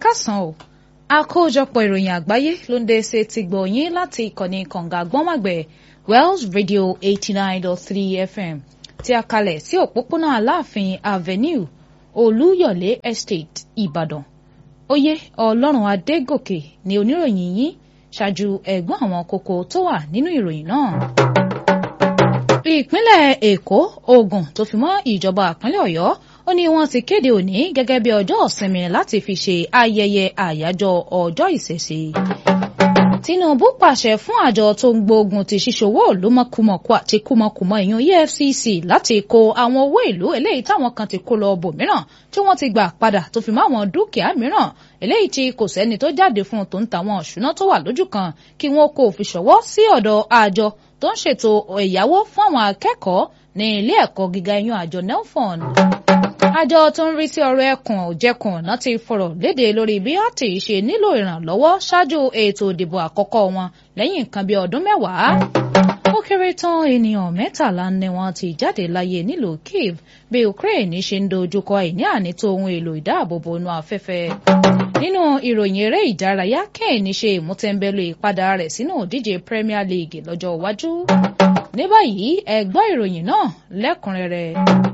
kásán o àkójọpọ̀ ìròyìn àgbáyé ló ń dé ṣe ti gbọ̀nyìn láti ìkànnì kànga gbọ́nmàgbẹ̀ Wells Radio eighty nine dot three FM tí a kalẹ̀ sí òpópónà Aláàfin Avenue Olúyọ̀lé Estate Ìbàdàn oyè Ọlọ́run Adégòkè ni oníròyìn yín ṣáájú ẹ̀gbọ́n àwọn kókó tó wà nínú ìròyìn náà ìpínlẹ̀ Èkó Ògùn tó fi mọ́ ìjọba ìpínlẹ̀ Ọ̀yọ́ ó ní wọ́n ti kéde òní gẹ́gẹ́ bí ọjọ́ ìsinmi láti fi ṣe ayẹyẹ àyájọ́ ọjọ́ ìṣẹ̀ṣe. Tinubu pàṣẹ fún àjọ tó ń gbógun ti ṣíṣòwò ìlú mọ̀kùmọ̀kù àti kùmọ̀kùmọ̀ ìyún EFCC láti kó àwọn owó ìlú eléyìí táwọn kan ti kó lọ bòmíràn tí wọ́n ti gbà padà tó fi mọ́ àwọn dúkìá mìíràn eléyìí tí kò sẹ́ni tó jáde fún un tó ń tàwọn ìṣúná tó wà lójú kan kí wọ́n kó fi ṣọwọ́ sí ọ̀dọ̀ àjọ tó ń ṣètò ẹ̀yáwó fún àwọn akẹ́kọ̀ọ́ ní ilé ẹ̀kọ́ gíga ìyún àjọ nelfon àjọ tó ń rí sí ọ̀rọ̀ ẹkùn òjẹkùn náà ti fọ̀rọ̀ léde lórí bí a ti ṣe nílò ìrànlọ́wọ́ ṣáájú ètò ìdìbò àkọ́kọ́ wọn lẹ́yìn nǹkan bí ọdún mẹ́wàá ó kéré tán ènìyàn mẹ́tàlá ni wọ́n ti jáde láyé nílùú Kiev bí Ukraine ṣe ń dojúkọ àìní ànító ohun èlò ìdáàbòbò inú afẹ́fẹ́ nínú ìròyìn eré ìdárayá Kane ṣe ìmútẹ́ńbẹ́lú ìpadà rẹ̀ sínú ìdíje Premier League lọ́jọ́ iwájú ní báyìí ẹ gbọ́ ìròyìn náà lẹ́kùnrẹ́rẹ́.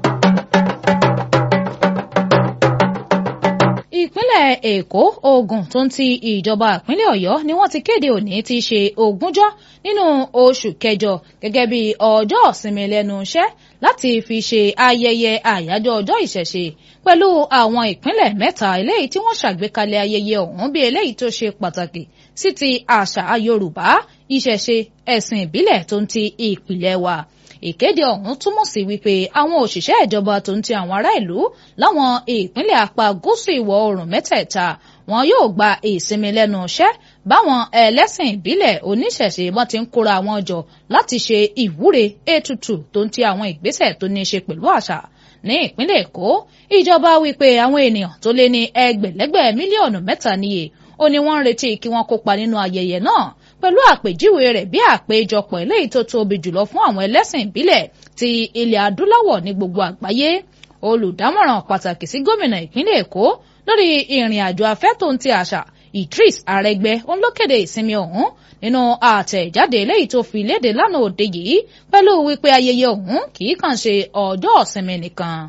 ìpínlẹ̀ èkó ògùn tó ń ti ìjọba ìpínlẹ̀ ọ̀yọ́ ni wọ́n ti kéde òní ti ṣe ogúnjọ́ nínú oṣù kẹjọ gẹ́gẹ́ bí ọjọ́ ìsinmi lẹ́nu iṣẹ́ láti fi ṣe ayẹyẹ àyájọ́ ọjọ́ ìṣẹ̀ṣe pẹ̀lú àwọn ìpínlẹ̀ mẹ́ta eléyìí tí wọ́n ṣàgbékalẹ̀ ayẹyẹ ọ̀hún bí eléyìí tó ṣe pàtàkì sí ti àṣà yorùbá ìṣẹ̀ṣe ẹ̀sìn ìbílẹ̀ tó ń ti ìpìlẹ̀ wa ìkéde ọ̀hún túmọ̀ sí wípé àwọn òṣìṣẹ́ ìjọba tó ń ti àwọn ará ìlú láwọn ìpínlẹ̀ apá gúúsù ìwọ̀ oòrùn mẹ́tẹ̀ẹ̀ta wọn yóò gba ìsinmi lẹ́nu iṣẹ́ báwọn ẹlẹ́sìn ìbílẹ̀ oníṣẹ̀ṣe wọn ti ń kóra wọn jọ láti ṣe ìwúre ètùtù tó ń ti àwọn ìgbésẹ̀ tó ní í ṣe pẹ̀lú àṣà ní ìpínlẹ̀ èkó ìjọba wípé àwọn ènìyàn tó lé ní ẹgbẹ̀lẹ́gbẹ̀ mílíọ̀nù mẹ́ta níye ó ní wọ́n ń retí kí wọ́n kópa nínú ayẹyẹ náà pẹ̀lú àpèjúwe rẹ̀ bí àpéjọpọ̀ eléyìí tó tóbi jùlọ fún àwọn ẹlẹ́sìn ìbílẹ̀ ti ilẹ̀ adúláwọ̀ ní gbogbo àgbáyé olùdámọ̀ràn pàtàkì sí gómìnà ìpínlẹ̀ èkó lórí ìrìn àjò afẹ́ tó ń ti àṣà Idris Arẹgbẹ òun ló kéde ìsinmi ọ̀hún nínú àtẹ̀jáde eléyìí tó fi léde lánàá òde yìí pẹ̀lú wípé ayẹyẹ ọ̀hún kì í kàn ṣe ọjọ́ ìsinmi nìkan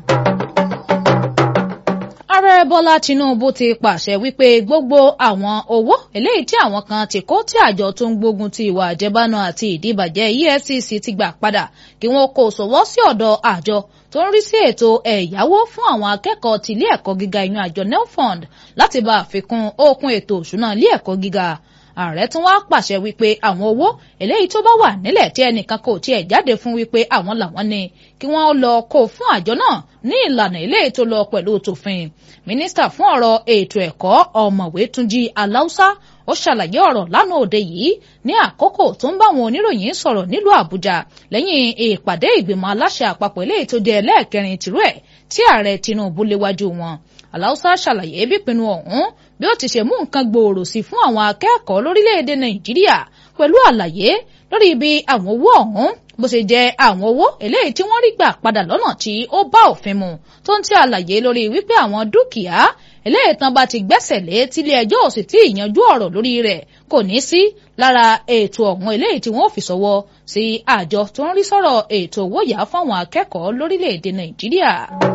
ààrẹ bọ́lá tinubu ti pàṣẹ wípé gbogbo àwọn owó eléyìí tí àwọn kan ti kó tí àjọ tó ń gbógun ti ìwà àjẹbánu àti ìdíbàjẹ́ efcc ti gbà padà kí wọ́n kó sọ́wọ́ sí ọ̀dọ̀ àjọ tó ń rí sí ètò ẹ̀yáwó fún àwọn akẹ́kọ̀ọ́ ti ilé ẹ̀kọ́ gíga ìyún àjọ nelfund láti bá àfikún okun ètò òṣùnà ilé ẹ̀kọ́ gíga ààrẹ tún wá pàṣẹ wípé àwọn owó eléyìí tó bá wà nílẹ̀ tí ẹnìkan kò tiẹ̀ jáde fún wípé àwọn làwọn ní kí wọ́n lọ kó fún àjọ náà ní ìlànà eléyìí tó lọ pẹ̀lú tòfin mínísítà fún ọ̀rọ̀ ètò ẹ̀kọ́ ọ̀mọ̀wé túnjí aláùsá ó ṣàlàyé ọ̀rọ̀ lánàá òde yìí ní àkókò tó ń bá àwọn oníròyìn sọ̀rọ̀ nílùú àbújá lẹ́yìn ìpàdé ìgbìmọ̀ aláṣẹ àpapọ̀ eléyìí tó jẹ́ ẹlẹ́ẹ̀kẹrin tìrú ẹ̀ tí ààrẹ tinubu léwájú wọn aláùsá ṣàlàyé bípinnu ọ̀hún bí ó ti ṣe mú nǹkan gbòòrò sí fún àwọn akẹ́kọ̀ọ́ lórílẹ̀‐èdè nàìjíríà pẹ̀lú àlàyé lórí ibi àwọn owó ọ̀hún bó ṣe jẹ́ àwọn owó eléyìí tí wọ́n rí gbà padà lọ́nà tí ó bá òfin mu tó ń tí àlàyé lórí wípé àwọn dúkìá eléyìí tán bá ti gbẹ́sẹ̀ lé tílé ẹjọ́ ò sì tí ì yanjú ọ̀rọ̀ lórí rẹ̀ kò ní sí lára ètò ọ̀hún eléyìí tí wọ́n fi ṣọwọ́ sí àjọ tó ń rí sọ̀rọ̀ ètò owó yá fáwọn akẹ́kọ̀ọ́ lórílẹ̀‐èdè nàìjíríà.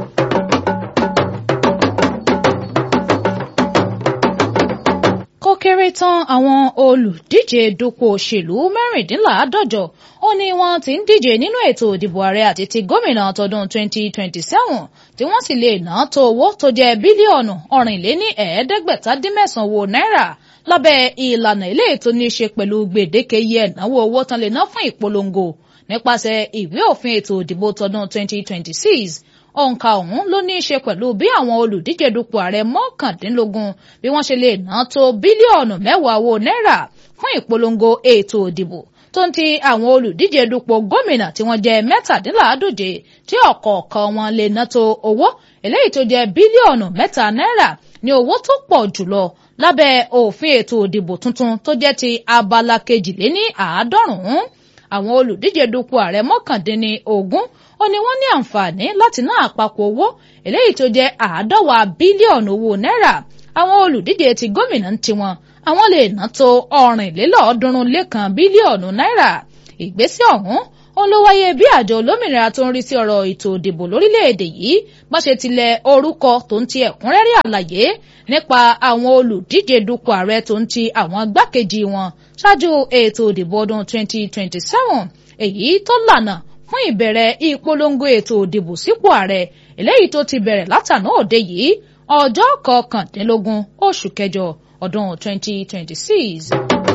kó kéré tán àwọn olùdíje dupò òṣèlú mẹ́rìndínláàádọ́jọ ó ní wọ́n ti ń díje nínú ètò ìdìbò ààrẹ àti ti gómìnà tọdún 2027 tí wọ́n sì lè ná tó owó tó jẹ́ bílíọ̀nù ọ̀rìnléní ẹ̀ẹ́dẹ́gbẹ̀tàdínmẹ́sàn-án owó náírà lábẹ́ ìlànà ilé ètò ní í ṣe pẹ̀lú gbèdéke iye ẹ̀náwó owó tán lè ná fún ìpolongo nípasẹ̀ ìwé òfin ètò ìdìbò tọdún 2026 òǹkà ọ̀hún ló ní í ṣe pẹ̀lú bí àwọn olùdíje dupò ààrẹ mọ́kàndínlógún bí wọ́n ṣe lè ná tó bílíọ̀nù mẹ́wàá owó náírà fún ìpolongo ètò ìdìbò tó ń ti àwọn olùdíje dupò gómìnà tí wọ́n jẹ́ mẹ́tàdínláàádóje tí ọ̀kọ̀ọ̀kan wọn lè ná tó owó eléyìí tó jẹ́ bílíọ̀nù mẹ́ta náírà ní owó tó pọ̀ jùlọ lábẹ́ òfin ètò ìdìbò tuntun tó jẹ́ ti abala kejìléní àádọ́rùn-ún àwọn olùdíje dupò ààrẹ mọ́kàndínní ogún ó ní wọ́n ní àǹfààní láti ná àpapọ̀ owó eléyìí tó jẹ́ àádọ́wà bílíọ̀nù owó náírà àwọn olùdíje ti gómìnà ń tiwọn àwọn lè ná tó ọ̀rìnlélọ́ọ̀ọ́dúnrún lẹ́kan bílíọ̀nù náírà ìgbésẹ̀ ọ̀hún òun ló wáyé bí àjọ olómìnira tó ń rí sí ọ̀rọ̀ ètò ìdìbò lórílẹ̀‐èdè yìí bá ṣe tilẹ̀ orúkọ tó ń ti ẹ̀kúnrẹ́rẹ́ àlàyé nípa àwọn olùdíje dupò ààrẹ tó ń ti àwọn igbákejì wọn ṣáájú ètò ìdìbò ọdún 2027 èyí tó lànà fún ìbẹ̀rẹ̀ ìpolongo ètò ìdìbò sípò ààrẹ eléyìí tó ti bẹ̀rẹ̀ látàná òde yìí ọjọ́ kọkàndínlógún oṣù kẹjọ ọdún 2026.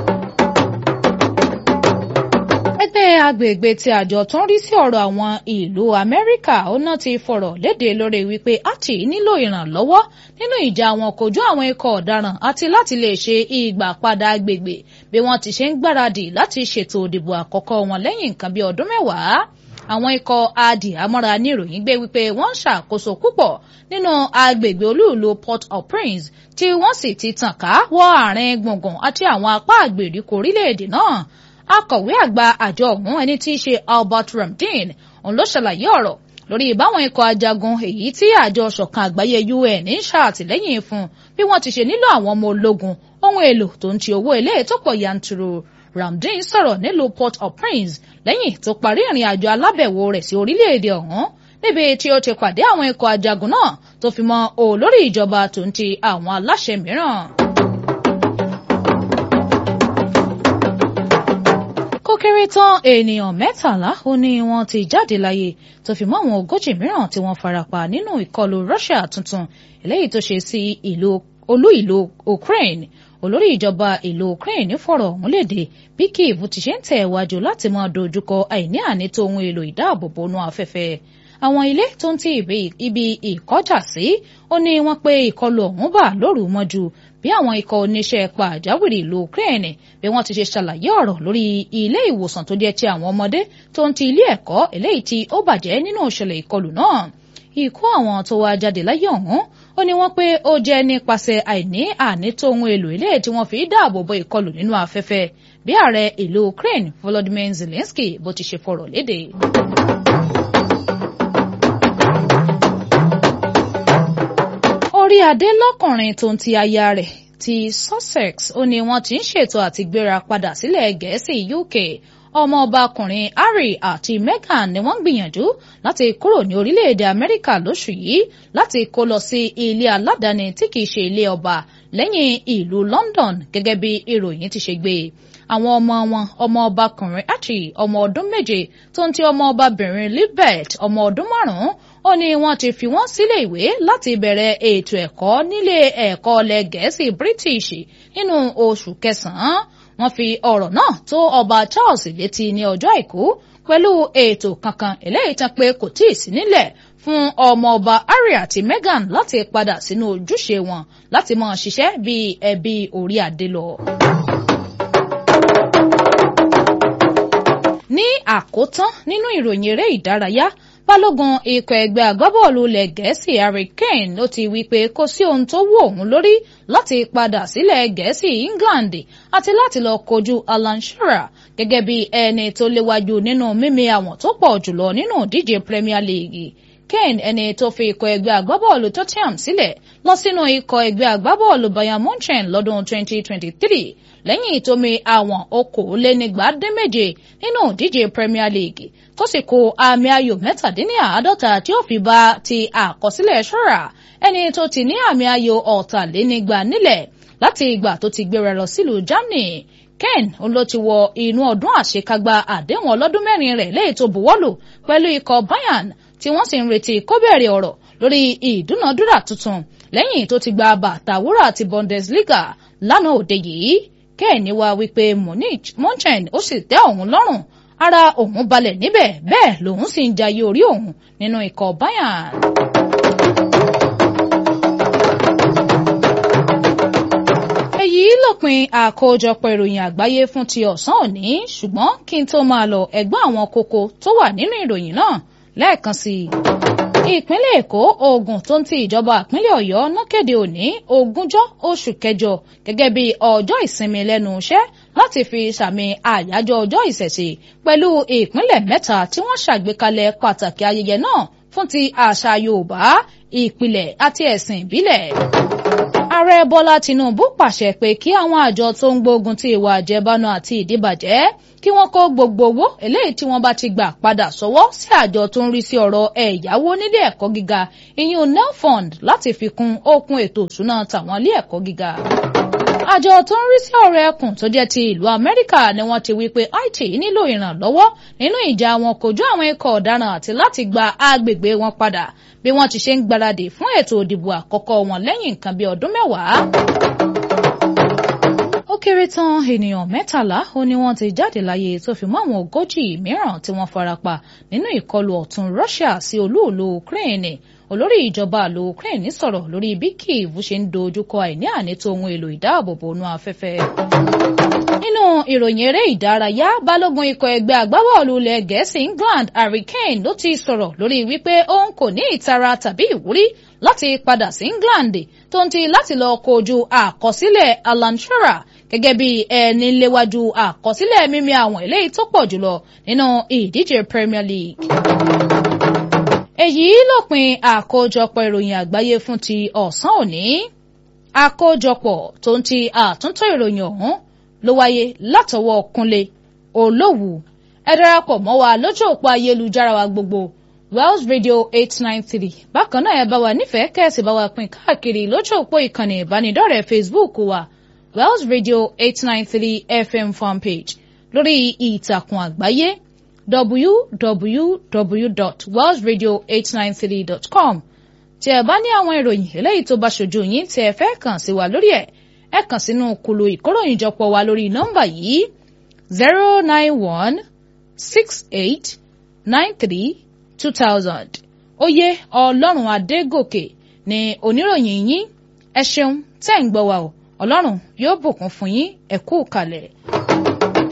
ẹgbẹ́ agbègbè ti àjọ tó ń rí sí ọ̀rọ̀ àwọn ìlú amẹ́ríkà ọ̀nà ti fọ̀rọ̀ léde lórí wípé àti nílò ìrànlọ́wọ́ nínú ìjà àwọn kojú àwọn ikọ̀ ọ̀daràn àti láti lè ṣe ìgbàpadà agbègbè bí wọ́n ti ṣe ń gbáradì láti ṣètò òdìbò àkọ́kọ́ wọn lẹ́yìn nǹkan bí ọdún mẹ́wàá àwọn ikọ̀ adìhámọ́ra ní ìròyìn gbé wípé wọ́n ń ṣàkóso púpọ̀ nínú agbègbè olúùlú Port-au-Prince tí wọ́n sì ti tàn ká wọ àárín gbùngbùn àti àwọn apá àgbèríko orílẹ̀-èdè náà akọ̀wé àgbà àjọ ọ̀hún ẹni tí í ṣe Albert Ramdin òun ló ṣàlàyé ọ̀rọ̀ lórí ìbáwọn ikọ̀ ajagun èyí tí àjọ ṣọ̀kan àgbáyé UN ń ṣàtìlẹ́yìn fún bí wọ́n ti ṣe nílò àwọn ọmọ ológun ohun èlò tó ń ti owó ilé tó pọ̀ yanturu Ramdin sọ̀rọ̀ nílùú Port-au-Prince lẹ́yìn tó parí ìrìn àjò alábẹ̀wò rẹ̀ sí orílẹ̀-èdè ọ̀hún níbi tí ó ti pàdé àwọn ikọ̀ ajagun náà tó fi mọ́ olórí ìjọba tó ń ti àwọn aláṣẹ mìíràn. kó kéré tán ènìyàn mẹ́tàlá ó ní wọ́n ti jáde láyé tó fi mọ́ àwọn ogójì mìíràn tí wọ́n farapa nínú ìkọlù Russia tuntun eléyìí tó ṣe sí ìlú olú ìlú Ukraine olórí ìjọba ìlú Ukraine fọ̀rọ̀ ọ̀hún léde bí Kyiv ti ṣe ń tẹ̀ wájú láti máa dojúkọ àìní ànító ohun èlò ìdáàbòbò inú afẹ́fẹ́ àwọn ilé tó ń ti ibi ìkọjà sí ó ní wọ́n pé ìkọlù ọ̀hún bà lóru mọ́jú bí àwọn ikọ̀ oníṣẹ́ pàjáwìrì ìlú Ukraine bí wọ́n ti ṣe ṣàlàyé ọ̀rọ̀ lórí ilé ìwòsàn tó jẹ́ ti àwọn ọmọdé tó ń ti ilé ẹ̀kọ́ eléyìí tí ó bàjẹ́ nínú ìṣẹ̀lẹ̀ ìkọlù náà ikú àwọn tó wá jáde láyé ọ̀hún ó ní wọ́n pé ó jẹ́ nípasẹ̀ àìní ànító ohun èlò ilé tí wọ́n fi dáàbò bo ìkọlù nínú afẹ́fẹ́ bí ààrẹ ìlú Ukraine Volodymyr Zelensky bó ti ṣe fọ̀rọ̀ léde. orí adé lọ́kùnrin tó ń ti aya rẹ̀ ti Sussex ó ní wọ́n ti ń ṣètò àti gbéra padà sílẹ̀ Gẹ̀ẹ́sì UK ọmọọbakùnrin Harry àti Meghan ni wọ́n gbìyànjú láti kúrò ní orílẹ̀-èdè Amẹ́ríkà lóṣù yìí láti kó lọ sí ilé aládàáni tí kìí ṣe ilé ọba lẹ́yìn ìlú London gẹ́gẹ́ bí ìròyìn ti ṣe gbé àwọn ọmọ wọn ọmọọbakùnrin Archie ọmọ ọdún méje tó ń ti ọmọọbabìnrin Libet ọmọ ọdún márùn-ún ó ní wọ́n ti fi wọ́n sílé ìwé láti bẹ̀rẹ̀ ètò ẹ̀kọ́ nílé ẹ̀kọ́ ilẹ̀ Gẹ̀ẹ́sì British nínú oṣù kẹsàn-án wọ́n fi ọ̀rọ̀ náà tó ọba Charles létí ní ọjọ́ àìkú pẹ̀lú ètò kankan eléyìí tán pé kò tíì sí nílẹ̀ fún ọmọ ọba Harry àti Meghan láti padà sínú ojúṣe wọn láti máa ṣiṣẹ́ bíi ẹbí orí adé lọ. ní àkótán nínú ìròyìn eré ìdárayá balógun ikọ̀ ẹgbẹ́ agbábọ́ọ̀lù ilẹ̀ gẹ̀ẹ́sì Harry Kane ló ti wí pé kò sí ohun tó wù òun lórí láti padà sílẹ̀ gẹ̀ẹ́sì England àti láti lọ kojú Alan Shearer gẹ́gẹ́ bí ẹni tó léwájú nínú mímì àwọn tó pọ̀ jùlọ nínú ìdíje Premier League Kane ẹni tó fi ikọ̀ ẹgbẹ́ agbábọ́ọ̀lù Tottenham sílẹ̀ lọ sínú ikọ̀ ẹgbẹ́ agbábọ́ọ̀lù Bayern Munchen lọ́dún 2023 lẹ́yìn tó mi àwọn okòólénígbàdínméje nínú ìdíje Premier League tó sì kó àmì ayò mẹ́tàdínláàádọ́ta tí ó fi bá ti àkọsílẹ̀ ṣọ́ra ẹni tó ti ní àmì ayò ọ̀tàlénígba nílẹ̀ láti ìgbà tó ti gbéra lọ sílùú Germany Ken ló ti wọ inú ọdún àṣekágbá àdéhùn ọlọ́dún mẹ́rin rẹ̀ lẹ́yìn tó buwọ́lù pẹ̀lú ikọ̀ Bayern tí wọ́n sì ń retí kó bẹ̀rẹ̀ ọ̀rọ̀ lórí ìdúnadúrà tuntun lẹ́yìn tó ti gba bàtà wúrà ti Bundesliga lánàá òde yìí kẹ́ẹ̀ni wá wípé Munich Munchen ó sì tẹ́ òun lọ́rùn ara òun balẹ̀ níbẹ̀ bẹ́ẹ̀ lòun sì ń jayé orí òun nínú ikọ̀ Bayern. èyí lópin àkójọpọ̀ ìròyìn àgbáyé fún ti ọ̀sán òní ṣùgbọ́n kí n tó máa lọ ẹ̀gbọ́n àwọn kókó tó wà nínú ìròyìn náà lẹ́ẹ̀kan sí i ìpínlẹ̀ èkó ogun tó ń ti ìjọba ìpínlẹ̀ ọ̀yọ́ náà kéde òní ogúnjọ́ oṣù kẹjọ gẹ́gẹ́ bí ọjọ́ ìsinmi lẹ́nu iṣẹ́ láti fi sàmì àyájọ́ ọjọ́ ìṣẹ̀ṣe pẹ̀lú ìpínlẹ̀ mẹ́ta tí wọ́n ṣàgbékalẹ̀ pàtàkì ayẹyẹ náà fún ti àṣà yorùbá ìpìlẹ̀ àti ẹ̀sìn ìbílẹ̀ ààrẹ bọ́lá tinubu pàṣẹ pé kí àwọn àjọ tó ń gbógun ti ìwà àjẹbánu àti ìdíbàjẹ́ kí wọ́n kó gbogbo owó eléyìí tí wọ́n bá ti gbà padà sọ́wọ́ sí àjọ tó ń rí sí ọ̀rọ̀ ẹ̀yáwó nílé ẹ̀kọ́ gíga ìyún nelfund láti fi kún okun ètò ìṣúná tàwọn ilé ẹ̀kọ́ gíga àjọ tó ń rí sí ọ̀rọ̀ ẹkùn tó jẹ́ ti ìlú amẹ́ríkà ni wọ́n ti wí pé haiti nílò ìrànlọ́wọ́ nínú ìjà wọn kojú àwọn ikọ̀ ọ̀daràn àti láti gba agbègbè wọn padà bí wọ́n ti ṣe ń gbáradì fún ètò òdìbò àkọ́kọ́ wọn lẹ́yìn nǹkan bíi ọdún mẹ́wàá. ó kéré tán ènìyàn mẹ́tàlá ó ní wọ́n ti jáde láyé tó fi mọ́ àwọn ogójì mìíràn tí wọ́n farapa nínú ìkọlù ọ̀tún russia sí olúùlú ukraine olórí ìjọba àlò ukraine sọ̀rọ̀ lórí bí kyiv ṣe ń dojúkọ àìní ànító ohun èlò ìdáàbòbò inú afẹ́fẹ́. nínú ìròyìn eré ìdárayá balógun ikọ̀ ẹgbẹ́ agbábọ́ọ̀lù ilẹ̀ gẹ̀ẹ́sì england harry kane ló ti sọ̀rọ̀ lórí wípé òun kò ní ìtara tàbí ìwúrí láti padà sí england tó ń ti láti lọ kojú àkọsílẹ̀ alan shearer gẹ́gẹ́ bí ẹni léwájú àkọsílẹ̀ mímí àwọn eléyìí tó pọ̀ jùlọ nínú ìdíje premier league èyí lópin àkójọpọ̀ ìròyìn àgbáyé fún ti ọ̀sán òní àkójọpọ̀ tó ń ti àtúntò ìròyìn ọ̀hún ló wáyé látọwọ́ Kúnlé Olówù ẹ darapọ̀ mọ́ wa lójú òpó ayélujára wa gbogbo Wells Radio eight nine three bákan náà ẹ bá wa nífẹ̀ẹ́ kẹ́sì bá wa pín káàkiri lójú òpó ìkànnì ìbánidọ́rẹ̀ẹ́ Facebook wa Wells Radio eight nine three FM fanpage lórí ìtàkùn àgbáyé www.wellsradio893.com tí ẹ bá ní àwọn ìròyìn eléyìí tó bá ṣojú yín tí ẹ fẹ́ kàn sí wa lórí ẹ̀ ẹ kàn sínú kulu ìkóròyìnjọpọ̀ wa lórí nọ́mbà yìí zero nine one six eight nine three two thousand oyè ọlọ́run adégòkè ni oníròyìn yín ẹ ṣeun tẹ́ ń gbọ́ wa o ọlọ́run yóò bùkún fún yín ẹ kú kalẹ̀.